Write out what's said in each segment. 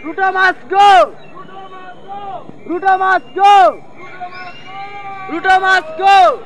Ruto must go. Ruto must go. Ruto must go.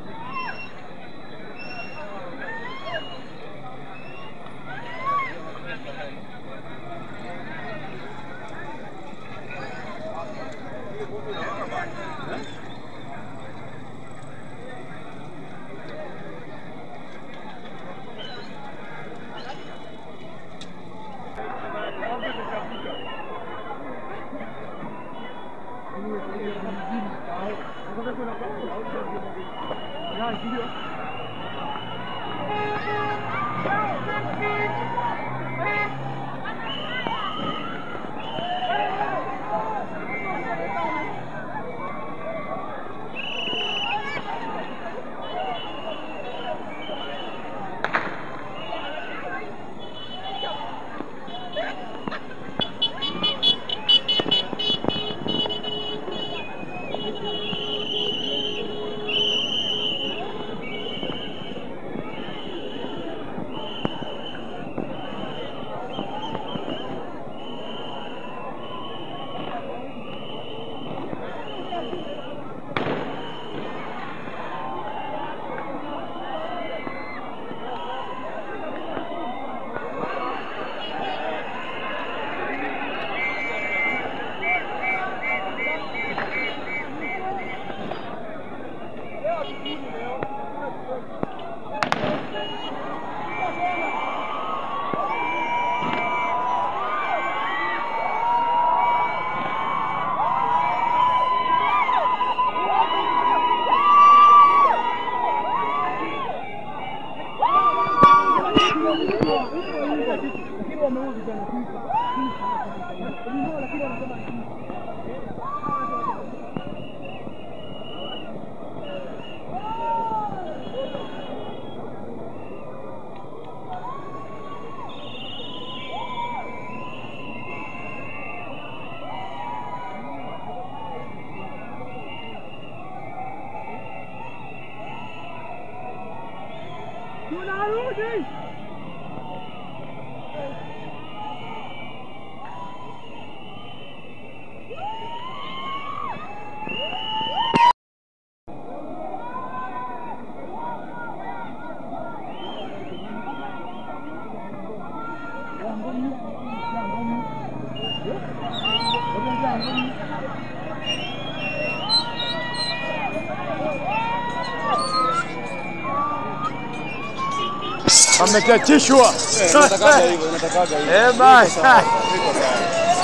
Amechachishwa. Natakaga hivyo, natakaga hivyo. Eh, bana. Iko sawa, iko sawa.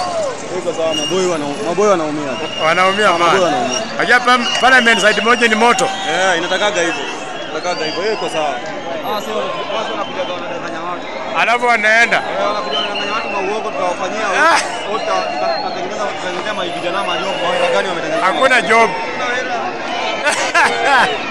Iko sawa, maboy wana maboy wanaumia. Wanaumia Maboy bana. wanaumia. Unajua pa- parliament side moja ni moto. Eh, inatakaga hivyo. Inatakaga hivyo. Hiyo iko sawa. Ah, sio watu wanakuja wanadanganya watu. Alafu wanaenda. Eh, wanakuja wanadanganya watu mauongo tutawafanyia. Ah. Wote tutatengeneza tutatengeneza vijana malio. Maana gani wametengeneza? Hakuna job. Hakuna hela.